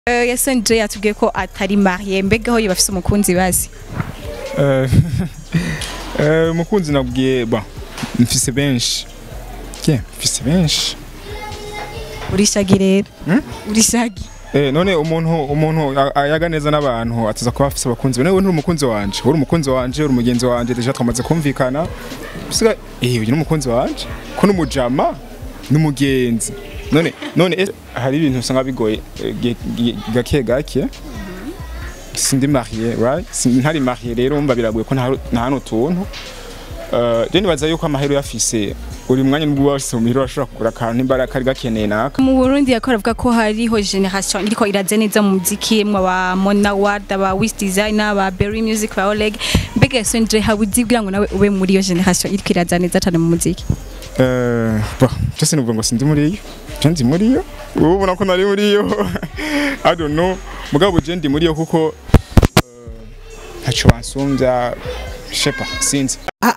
Eh, Yason J yatubwiye ko atari marié mbega aho yibafise umukunzi bazi Eh, eh, umukunzi nabwiye ba mfise benshi ke mfise benshi urishagi rero Hmm? urishagi Eh, none umuntu umuntu a- ayaga neza n'abantu ataza kuba afise abakunzi be. Nawe nturi umukunzi wanje uri umukunzi wanje uri umugenzi wanje deja twamaze kumvikana bisiga eh uyu ni umukunzi wanje ko n'umujama n'umugenzi none none eh, hari ibintu usanga bigoye eh, ge- ge- gake gake sindi marié right Sindi- ntari marié rero umva biragoye ko nta nta hano tuntu Uh, je nibaza yuko amahero yafise uri mwanya nubwo wose mu mihiro ashobora kugura akantu imbaraga kari gakeneye naka mu Burundi yakora avuga ko hariho generation iriko iraze neza mu muziki mwa ba Mona Ward aba Wish Designer ba Berry Music ba Oleg mbega Yason J habuzi kugira ngo nawe ube muri iyo generation iriko iraza neza cyane mu muziki Eh, bah, je sinuvuga ngo sindi muri yo je ndi muri yo ubu ubona ko nari muri yo i don't know mugabo je ndi muri yo kuko eh, ntaco bansumbya shepa sinzi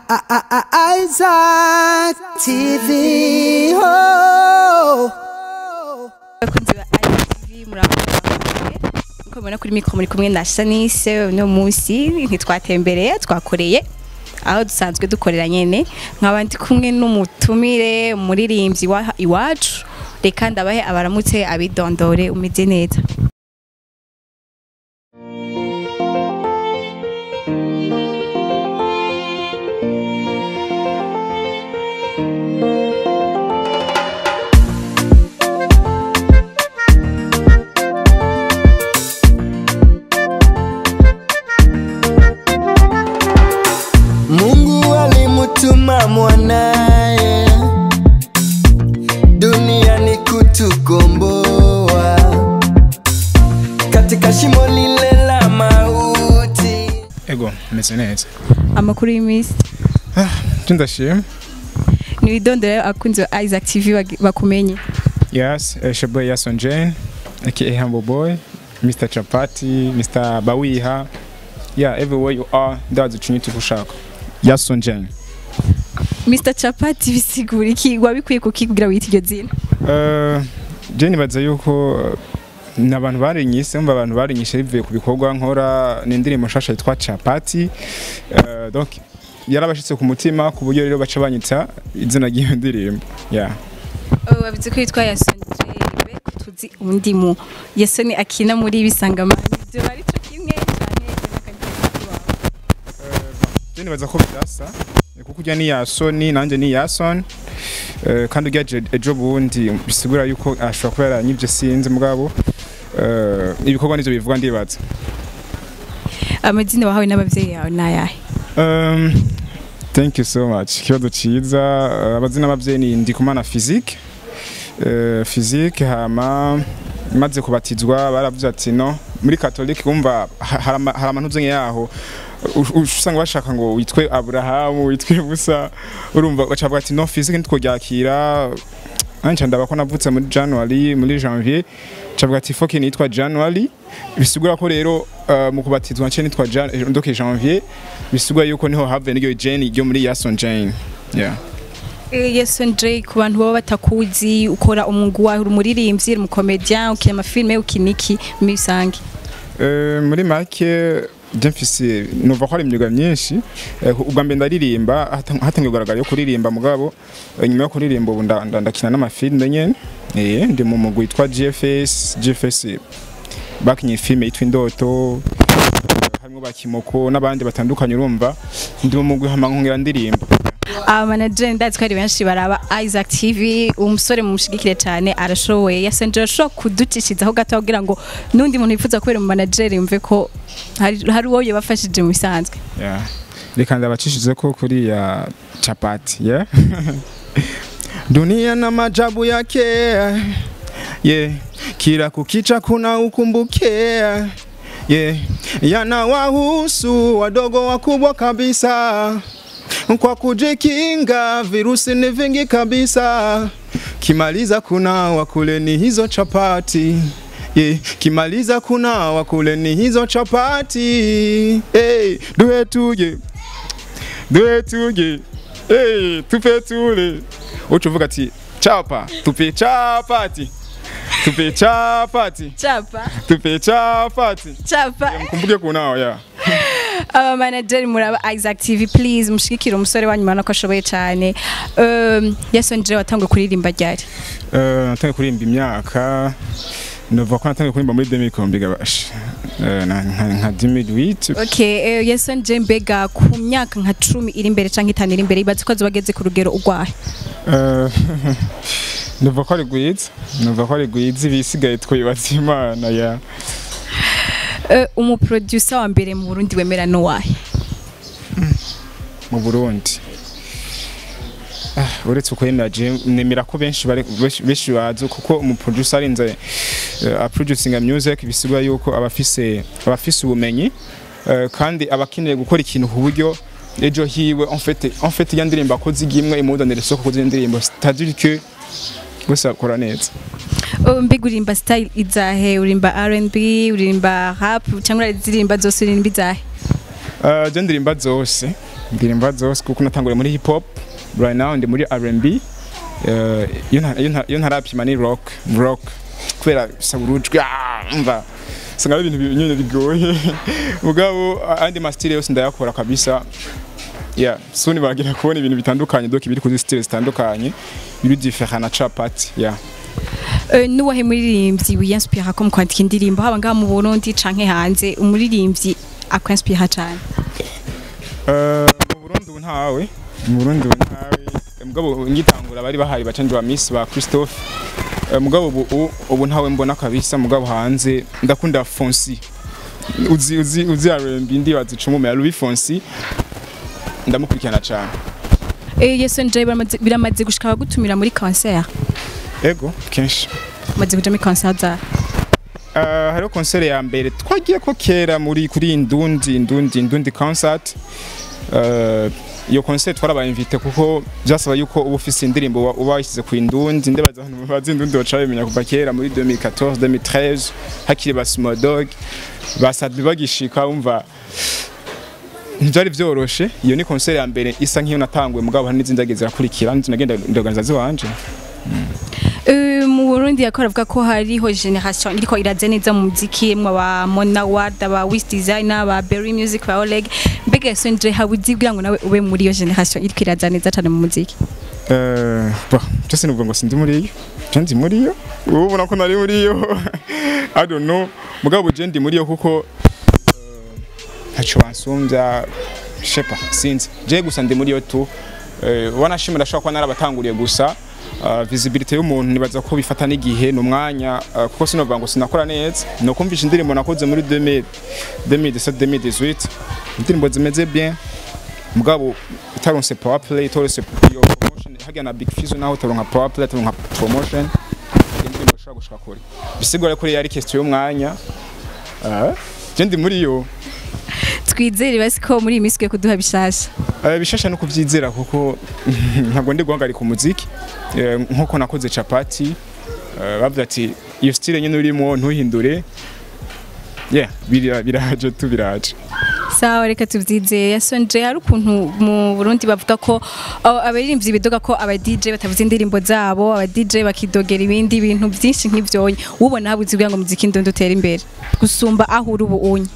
Isaac TV. Oh. abakunzi ba ITV murakoze uko mubona kuri mikro muri kumwe na Shanice uno munsi ntitwatembereye twakoreye aho dusanzwe dukorera nyene nk'abandi kumwe n'umutumire umuririmbyi wa iwacu reka ndabahe abaramutse abidondore umeze neza Mungu alimutuma mwanaye duniani kutukomboa katika shimo lile la mauti. ego meze neza amakuru y'imisi je ndashima nibidondore abakunzi ba Isaac TV bag- bakumenye yes eh, sheboy yason jane aka humble boy mr chapati mr bawiha yeah everywhere you are ndazi ico nyita ushaka yason jane Mr Chapati bisigura iki wabikwiye kuki kugira wite iryo zina Eh, je nibaza yuko eh, ni abantu barinyise mba abantu barinyishe bivuye ku bikorwa nkora ni indirimbo nshasha yitwa capati Eh, donc yarabashitse ku mutima ku buryo rero baca banyita izina ry'iyo ndirimbo yeah. wabizi ko yitwa Yason J be tuzi undi mu Yason akina muri bisangamani byo bari cyo kimwe cyane n'akandi wawe je nibaza ko bidasa eh, kuko ujya ni yasoni nanjye ni yason Eh, kandi ujya je- ejo bundi bisigura yuko ashobora kuba yaranyivye sinzi mugabo Eh, ibikorwa nivyo bivuga ndibaza amazina wahawe n'abavyeyi yawe nayahe Um, thank you so much ikibazo ciza uh, abazina abavyeyi ni ndikumana physique uh, physique hama maze kubatizwa baravuze ati no muri katolike kumva ha- hari ama- hari amantu zenye yaho u- usanga bashaka ngo witwe aburahamu witwe musa urumva bacavuga ati no physique ntitworyakira nanca ndaba ko navutse muri january muri janvier cavuga ati foke nitwa january bisigura ko rero uh, mu kubatizwa nce nitwa Jan- ndoke janvier bisigura yuko niho havuye n'iryo jane ryo muri yason jane yeah. Eh, Yason J ku bantu baba batakuzi ukora umwuga wawe uri umuririmbyi uri umukomedian ukina amafilme ukina iki muri bisange Eh, muri make je mfise numva ko hari imyuga myinshi Eh, ubwa mbere ndaririmba hata- hatangiye kugaragara yo kuririmba mugabo eh, nyuma yo kuririmba ubu nda- nda- ndakina n'amafilme nyene Eh, ndi mu mugwi witwa gfs gfs bakinye filme yitwa indoto eh, harimwo bakimoko n'abandi batandukanye urumva ndi mu mugwi hama nkongera ndirimba abamanager ndazi ko ari benshi baraba Isaac TV umusore mumushigikire cyane arashoboye Yason J arashobora kuducishizaho gato kugira ngo n'undi muntu yifuza kubera umumanager yumve ko hari hari uwo yabafashije mu bisanzwe Yeah. Reka ndabacishize ko kuri ya chapati, yeah. Dunia na majabu yake. Yeah. Kila kukicha kuna ukumbuke. Yeah. Yanawahusu wadogo wakubwa kabisa. Kwa kujikinga virusi ni vingi kabisa. Kimaliza kuna wakuleni hizo chapati. Yeah. Kimaliza kuna wakuleni hizo chapati. Hey, duhe tuje. Duhe tuje. Hey, tupe tule. Ucuvuga ati chapa, tupe chapati. tupe chapati chapa tupe chapati chapa mkumbuke kunao ya aba manager muraba Isaac TV please mushigikire umusore wanyu mana ko ashoboye cyane um, Yason Jay watanguye kuririmba ryari Eh, natangiye kuririmba imyaka nova ko natangiye kuririmba muri 2000 gabasha Eh, na- nka nka 2008 okay uh, Yason Jay mbega ku myaka nka 10 iri imbere canke itanu iri imbere ibaze ko azobageze ku rugero urwaye Eh, nova ko ari gwiza nova ko ari gwiza ibisigaye twibaza imana ya uh, umuproducer wa mbere mu Burundi wemera no wahe mu Burundi Ah, uretse uko yemera je nemera ko benshi bari- benshi- benshi bazi kuko umu producer arinze uh, a producing music bisigura yuko abafise abafise ubumenyi eh, kandi abakeneye gukora ikintu ku buryo ejo hiwe en fait en fait ya ndirimbo akoze igimwe imuzanira isoko kuko izo ndirimbo c'est-à-dire que gusa akora neza uh, mbega urimba style izahe urimba R&B urimba rap cyangwa uririmba zose urimba izahe Uh, je ndirimba zose ndirimba zose kuko natanguriye muri hip hop right now ndi muri R&B Uh, iyo nta- iyo nta- iyo ntarapima ni rock rock kubera bisaba urujwi ah, umva usanga ari ibintu bi- nyine bigoye mugabo a- andi masitile yose ndayakora kabisa yeah suni bagira kubona ibintu bitandukanye doki biri kuri stile zitandukanye biri different na capati yeah Uh, nuwahe muririmbyi wiyanspira ko mu kwandika indirimbo haba ngaha mu Burundi canke hanze umuririmbyi akwanspira cyane Uh, mu Burundi ubu ntawe mu Burundi ubu ntawe mugabo ngitangura bari bahari bacanje ba Miss ba Christophe Uh, mugabo ubu ubu- ubu ntawe mbona kabisa mugabo hanze ndakunda Fonsi uzi uzi uzi R&B ndi wazicuma ya Louis Fonsi ndamukurikirana cyane Eh Yason Jay biramaze- biramaze gushika gutumira muri concert ego kenshi maze kuja muri concert za Uh, hariho konsere ya mbere twagiye ko kera muri kuri indundi indundi indundi concert Uh, iyo konsere twarabayimvite kuko byasaba yuko uba ufise indirimbo uba- uba washyize ku indundi ndebaza abantu bazi indundi baca babimenya kuva kera muri 2014 2013 hakiri ba Smodog basadbi bagishika umva ntibyari byoroshe iyo ni konsere ya mbere isa nk'iyo natanguye mugabo hari n'izindi zagiye zirakurikira n'izindi nagenda ndoganiza ziwanje Eh, mu Burundi yakora avuga ko hariho generation iriko iraze neza mu muziki mwa ba Mona Ward ba Wish Designer ba Berry Music ba Oleg mbega Yason Jay habuzi kugira ngo nawe ube muri iyo generation iriko iraza neza cyane mu muziki Eh, bah, byose nuvuga ngo sindi muri iyo je ndi muri iyo ubu ubona ko nari muri iyo i don't know mugabo je ndi muri iyo kuko eh, ntaco wansumbya shepa sinzi je gusa ndi muri iyo tu Eh, wanashimira ashobora kuba narabatanguriye gusa Uh, visibility y'umuntu nibaza ko bifata n'igihe n'umwanya uh, kuko sinovuga ngo sinakora neza no kumvisha indirimbo nakoze muri 2000 2017 2018 indirimbo zimeze bien mugabo utaronse power play utaronse iyo promotion hajya na big fizo naho utaronka power play utaronka promotion indirimbo ushobora gushika kure bisigura ko yari question y'umwanya ah je ndi muri yo twizere basi ko muri iyi minsi ugiye kuduha bishasha Eh, bishasha no kuvyizera kuko ntabwo ndi guhagarika umuziki Eh, nkuko nakoze capati eh, bavuze ati iyo style nyine urimo ntuhindure yeah bira- biraje tu biraje sawa reka tubyizeye Yason Jay hari ukuntu mu Burundi bavuga ko uh, abaririmbyi bidoga ko aba DJ batavuze indirimbo zabo aba DJ bakidogera ibindi bintu byinshi nk'ivyonye ubona habuze kugira ngo muziki ndondo utere imbere gusumba aho uri ubu unye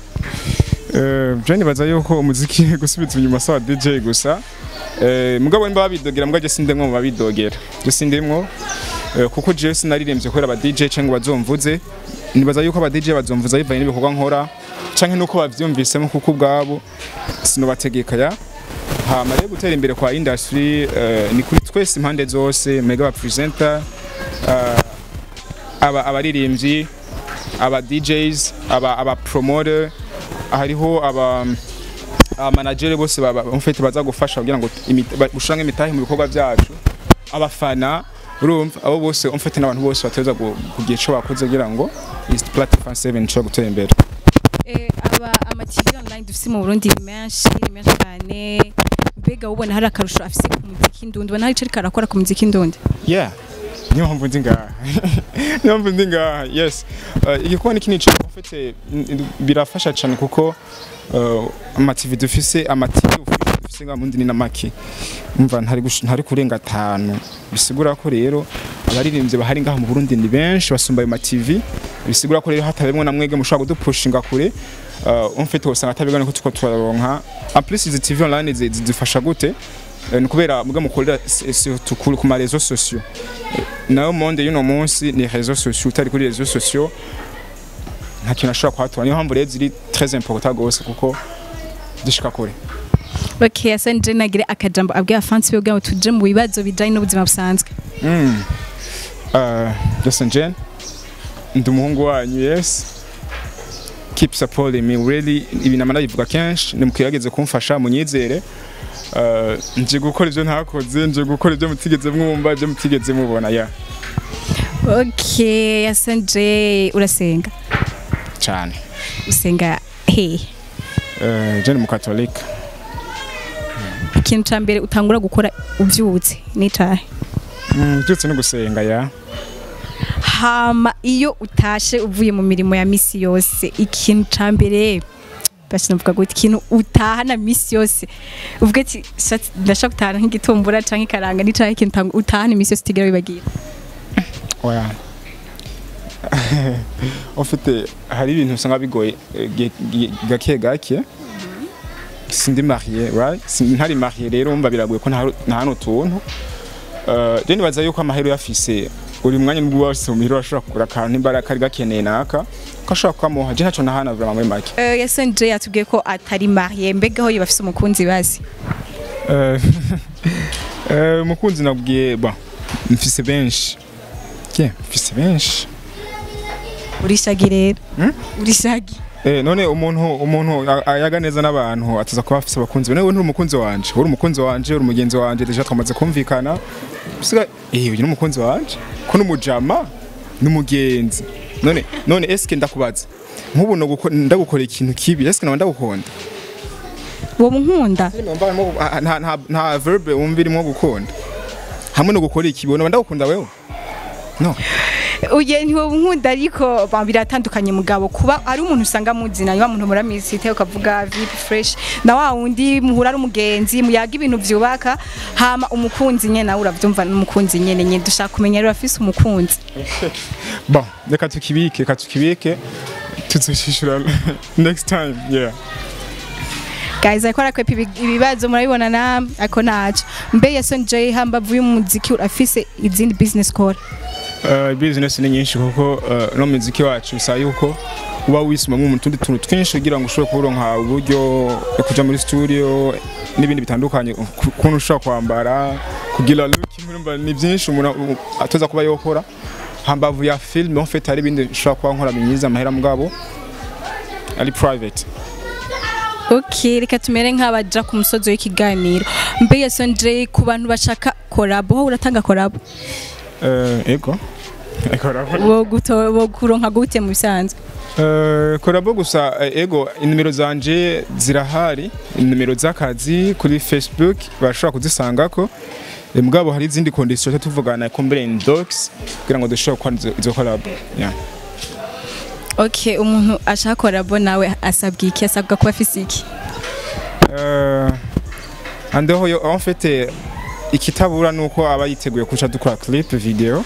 Eh, je nibaza yuko umuziki gusubiza inyuma sawa DJ gusa Eh, mugabo nimba babidogera mbwa je sindemwe mu babidogera je sindemwo eh, kuko je sinaririmbye kubera aba DJ cyangwa bazomvuze nibaza yuko aba DJ bazomvuza bivanye n'ibikorwa nkora canke nuko bavyumvisemo kuko ubwabo sinobategeka ya hama rero gutera imbere kwa industry eh, ni kuri twese impande zose mwega aba presenter eh, aba abaririmbyi aba DJs aba aba promoter hariho aba aba manager bose baba mfite baza gufasha kugira ngo imita- ba- gushiramwo imitahe mu bikorwa byacu abafana urumva abo bose mfite n'abantu bose bateza kugira ico bakoze kugira ngo East Platform 7 ishobora gutera imbere Eh, aba ama TV online dufise mu Burundi ni menshi ni menshi cyane mbega ubona hari akarusho afise ku muziki ndundi ubona hari ico ariko arakora ku muziki ndundi yeah niyo mpamvu ndi ngaha niyo mpamvu ndi ngaha yes uh, igikuba ni kinini cyane mfite birafasha cyane kuko uh, amativi dufise amativi dufise ngaha mundi ni na make umva ntari gush- ntari kurenga atanu bisigura ko rero abaririmbyi bahari ngaha mu Burundi ni benshi basumba ayo ma TV bisigura ko rero hatabemwe na mwege mushobora kudupushinga kure uh, umfite usanga atabigana ko tuko turaronka en plus izi TV online zi- zidufasha gute Eh, ni kubera muga mukorera s- surtout ku ku ma réseaux sociaux Eh, nayo monde y'uno munsi ni réseaux sociaux utari kuri réseaux sociaux nta kintu ashobora kuhatora niyo mpamvu rero ziri très important gose kuko dushika kure okay Hassan Jane agire akajambo abwira fans be kugira ngo tuje mu bibazo bijanye n'ubuzima busanzwe Mm. Uh, Justin Jen, ndi umuhungu wanyu yes keep supporting me really ibintu amana bivuga kenshi nimukigerageze kumfasha munyizere Uh, nje gukora ibyo ntakoze nje gukora ibyo mutigeze mwumva ibyo mutigeze mubona ya okay Hassan Jane urasenga cyane usenga he uh, Jen mukatolika ikintu ca mbere utangura gukora uvyutse n'icahe mm, byose no gusenga ya hama iyo utashe uvuye mu mirimo ya misi yose ikintu ca mbere basi navuga ngo ikintu utahana misi yose uvuga ati "Shatse, ndashaka gutahana nk'igitumbura canke ikaranga n'icahe ikintu utang- utahana imisi yose utigera wibagira oya ufite hari ibintu usanga bigoye eh, ge- ge- gake gake sindi marié right Sindi- ntari marié rero umva biragoye ko nta nta n'utuntu Uh, je nibaza yuko amahero yafise uri mwanya nubwo wose mu mihiro ashobora kugura akantu imbara kari gakeneye naka ko ashobora kukamuha je ntaco nahana vraiment muri make uh, yasenje yatubwiye ko atari mariye mbega aho bafise umukunzi bazi Eh, eh, umukunzi nabwiye ba mfise benshi ke mfise benshi urishagi rero Hmm? urishagi Eh, none umuntu umuntu a- ayaga neza n'abantu atuza kuba afise abakunzi nawe nturi umukunzi wanje uri umukunzi wanje uri umugenzi wanje deja twamaze kumvikana bisiga eh uyu ni umukunzi wanje ko n'umujama n'umugenzi none none eske ndakubaza nk'ubu no guko- ndagukora ikintu kibi eske naba ndagukunda uwo munkunda Numva harimo- ah, nta nta nta verbe wumva irimo gukunda hamwe no gukora ikibi naba ndagukunda wewe no uye ntiwo nkunda ariko ba- biratandukanye mugabo kuba ari umuntu usanga muzina niba muntu muramizi ite ukavuga vip fresh na wa wundi muhura ari umugenzi muyaga ibintu vyubaka hama umukunzi nyene nawe uravyumva n'umukunzi nyene nyene dushaka kumenya rero afise umukunzi bon reka tukibike reka tukibike tuzoshishura next time yeah guys ariko arakwepa ibi- ibibazo murabibona na ako naco mbe Yason J hambavu y'umuziki urafise izindi business kora Uh, business ni nyinshi kuko uh, no muziki wacu bisaba yuko uba wisumamwe mu tundi tuntu twinshi kugira ngo ushobore kuronka uburyo bwo kuja muri studio n'ibindi bitandukanye ku- ukuntu ushobora kwambara kugira look urumva ni byinshi umuntu u- atoza kuba yokora hambavu ya film en fait hari ibindi ushobora kuba nkora binyiza amahera mugabo ari private ok reka tumere nk'abaja ku musozi w'ikiganiro mbe Yason J ku bantu bashaka korabo wowe uratanga korabo uh, ego ekora wo guto- wo kuronka gute mu bisanzwe Uh, korabo gusa eh, ego inimero zanje zirahari inimero z'akazi kuri facebook bashobora kuzisangako Eh, mugabo hari izindi condition cyo tuvugana ko mbere in docs kugira ngo dushobore gukora izo- izo korabo yeah. ok umuntu ashaka korabo nawe asabwa iki asabwa kuba afise iki uh, andeho yo en fait eh, ikitabura nuko aba yiteguye kuca dukora clip video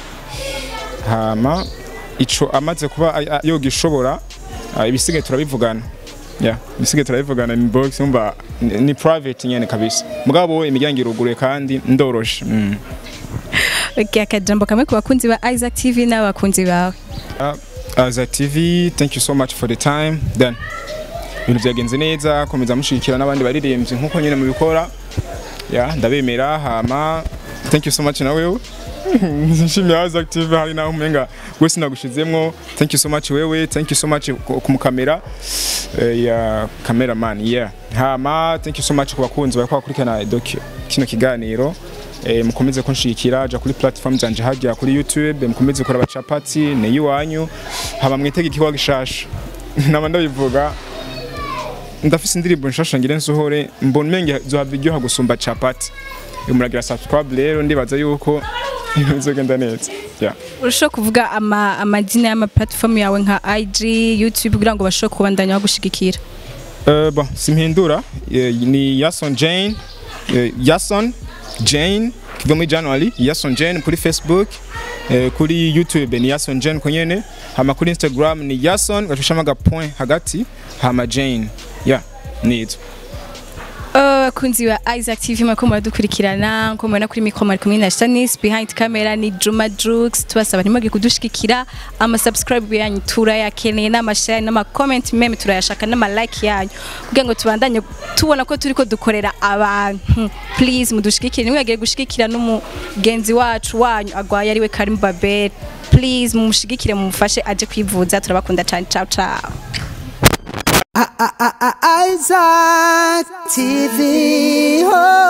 hama ico amaze kuba a- a- yogishobora uh, ibisigaye turabivugana yeah ibisigaye turabivugana ni box umva ni, ni private nyene kabisa mugabo imiryango iruguruye kandi ndoroshe mm. ok akajambo kamwe ku bakunzi ba Isaac TV n'abakunzi bawe Uh, as a TV thank you so much for the time then ibintu byagenze neza komeza mushigikira n'abandi baririmbyi nkuko nyine mubikora ya ndabemera hama thank you so much na wewe nshimiye as active hari naho umenga wese nagushizemwo thank you so much wewe thank you so much ku ku mukamera eh, ya cameraman yeah hama thank you so much ku bakunzi bariko bakurikirana docu kino kiganiro eh, mukomeze kunshigikira ja kuri platform zanje hajya kuri youtube mukomeze gukora abacapati ni iwanyu hama mwitege ikiwa gishasha naba ndabivuga ndafise indirimbo nshasha ngire nsohore mbona umenge zohava iryoha gusumba capati muragira subscribe rero ndibaza yuko ibintu bizogenda neza yeah. urashobora kuvuga ama- amazina y'ama platform yawe nka IG YouTube kugira ngo bashobore kubandanya bagushigikira Uh, bon, simpindura eh, ni Yason Jane eh, Yason Jane kiva muri January Yason Jane kuri Facebook eh, kuri youtube ni yason jane ko nyene hama kuri instagram ni yason gacushamo agapoint hagati hama jane ya nitwa abakunzi ba Isaac TV mako muradukurikirana nko mubona kuri mikro mari kumwe na Shanice behind camera ni Juma Jux tubasaba ntimwage kudushigikira ama subscribe yanyu turayakeneye n'amashare n'ama comment meme turayashaka n'ama like yanyu kugira ngo tubandanye tubona ko turiko dukorera abantu please mudushigikire nimwagire gushigikira n'umugenzi wacu wanyu agwaye ariwe Karim Babel please mumushigikire mumufashe aje kwivuza turabakunda cyane ciao ciao Isaac TV. Oh.